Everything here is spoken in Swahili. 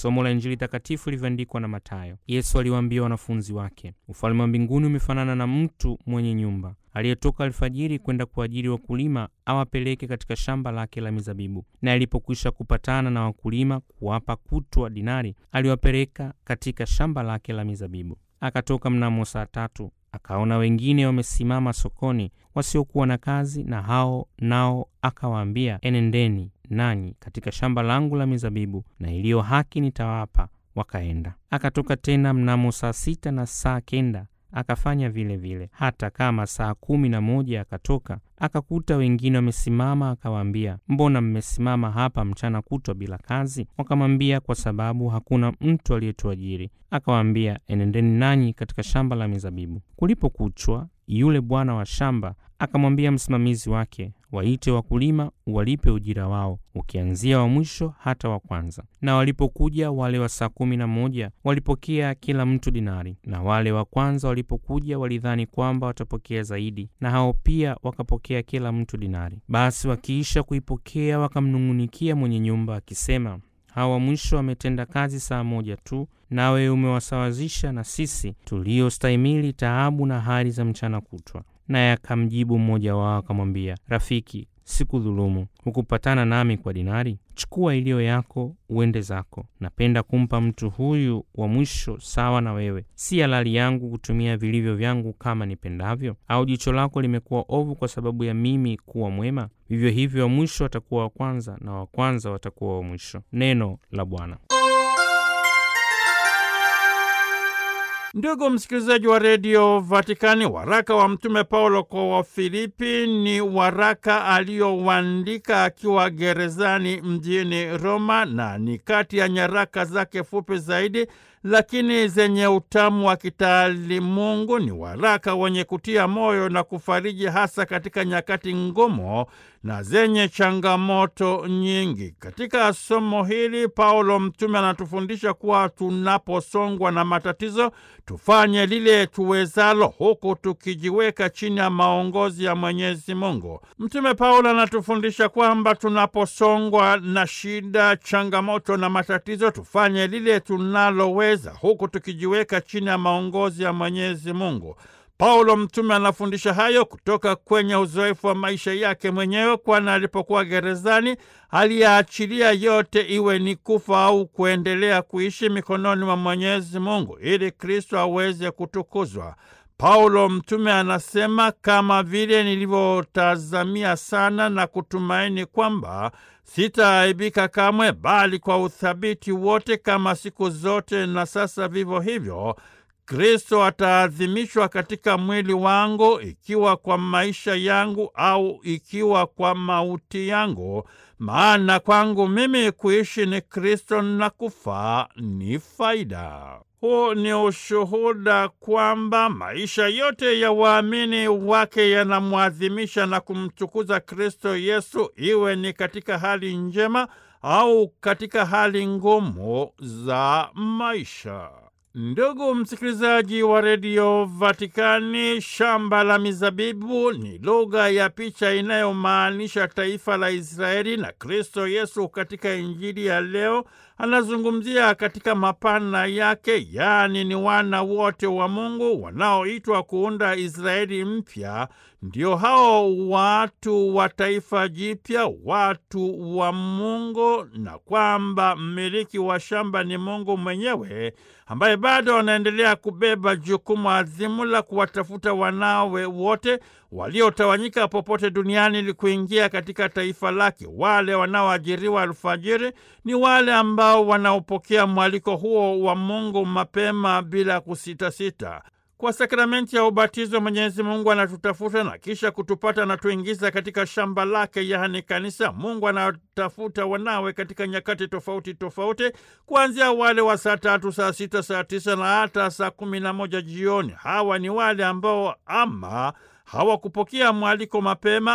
Somo la Injili takatifu ilivyoandikwa na Mathayo. Yesu aliwaambia wanafunzi wake, ufalme wa mbinguni umefanana na mtu mwenye nyumba aliyetoka alfajiri kwenda kuajiri wakulima awapeleke katika shamba lake la mizabibu. Na alipokwisha kupatana na wakulima kuwapa kutwa dinari, aliwapeleka katika shamba lake la mizabibu. Akatoka mnamo saa tatu, akaona wengine wamesimama sokoni wasiokuwa na kazi, na hao nao akawaambia, enendeni nanyi katika shamba langu la mizabibu, na iliyo haki nitawapa. Wakaenda. Akatoka tena mnamo saa sita na saa kenda akafanya vile vile. Hata kama saa kumi na moja akatoka akakuta wengine wamesimama, akawaambia, mbona mmesimama hapa mchana kutwa bila kazi? Wakamwambia, kwa sababu hakuna mtu aliyetuajiri. Akawaambia, enendeni nanyi katika shamba la mizabibu. Kulipokuchwa, yule bwana wa shamba akamwambia msimamizi wake, waite wakulima uwalipe ujira wao, ukianzia wa mwisho hata wa kwanza. Na walipokuja wale wa saa kumi na moja walipokea kila mtu dinari, na wale wa kwanza walipokuja walidhani kwamba watapokea zaidi, na hao pia wakapokea kila mtu dinari. Basi wakiisha kuipokea wakamnung'unikia mwenye nyumba akisema, hawa wa mwisho wametenda kazi saa moja tu, nawe umewasawazisha na sisi tuliostahimili taabu na hali za mchana kutwa. Naye akamjibu mmoja wao akamwambia, Rafiki, sikudhulumu. Hukupatana nami kwa dinari? Chukua iliyo yako uende zako. Napenda kumpa mtu huyu wa mwisho sawa na wewe. Si halali yangu kutumia vilivyo vyangu kama nipendavyo? Au jicho lako limekuwa ovu kwa sababu ya mimi kuwa mwema? Vivyo hivyo wa mwisho watakuwa wa kwanza, na wa kwanza watakuwa wa mwisho. Neno la Bwana. Ndugu msikilizaji wa redio Vatikani, waraka wa Mtume Paulo kwa Wafilipi ni waraka aliyouandika akiwa gerezani mjini Roma, na ni kati ya nyaraka zake fupi zaidi lakini zenye utamu wa kitaalimungu. Ni waraka wenye kutia moyo na kufariji, hasa katika nyakati ngumu na zenye changamoto nyingi. Katika somo hili, Paulo mtume anatufundisha kuwa tunaposongwa na matatizo tufanye lile tuwezalo, huku tukijiweka chini ya maongozi ya Mwenyezi Mungu. Mtume Paulo anatufundisha kwamba tunaposongwa na shida, changamoto na matatizo tufanye lile tunaloweza huku tukijiweka chini ya maongozi ya Mwenyezi Mungu. Paulo mtume anafundisha hayo kutoka kwenye uzoefu wa maisha yake mwenyewe, kwani alipokuwa gerezani aliyaachilia yote, iwe ni kufa au kuendelea kuishi mikononi mwa Mwenyezi Mungu ili Kristo aweze kutukuzwa. Paulo mtume anasema, kama vile nilivyotazamia sana na kutumaini kwamba sitaaibika kamwe, bali kwa uthabiti wote, kama siku zote na sasa vivyo hivyo Kristo ataadhimishwa katika mwili wangu, ikiwa kwa maisha yangu au ikiwa kwa mauti yangu. Maana kwangu mimi kuishi ni Kristo na kufa ni faida. Huu ni ushuhuda kwamba maisha yote ya waamini wake yanamwadhimisha na kumtukuza Kristo Yesu, iwe ni katika hali njema au katika hali ngumu za maisha. Ndugu msikilizaji wa redio Vatikani, shamba la mizabibu ni lugha ya picha inayomaanisha taifa la Israeli, na Kristo Yesu katika Injili ya leo anazungumzia katika mapana yake, yaani ni wana wote wa Mungu wanaoitwa kuunda Israeli mpya. Ndio hao watu wa taifa jipya, watu wa Mungu, na kwamba mmiliki wa shamba ni Mungu mwenyewe ambaye bado wanaendelea kubeba jukumu adhimu la kuwatafuta wanawe wote waliotawanyika popote duniani ili kuingia katika taifa lake. Wale wanaoajiriwa alfajiri ni wale ambao wanaopokea mwaliko huo wa Mungu mapema bila kusitasita. Kwa sakramenti ya ubatizo Mwenyezi Mungu anatutafuta na kisha kutupata na tuingiza katika shamba lake, yaani kanisa. Mungu anatafuta wanawe katika nyakati tofauti tofauti, kuanzia wale wa saa tatu, saa sita, saa tisa na hata saa kumi na moja jioni. Hawa ni wale ambao ama hawakupokea mwaliko mapema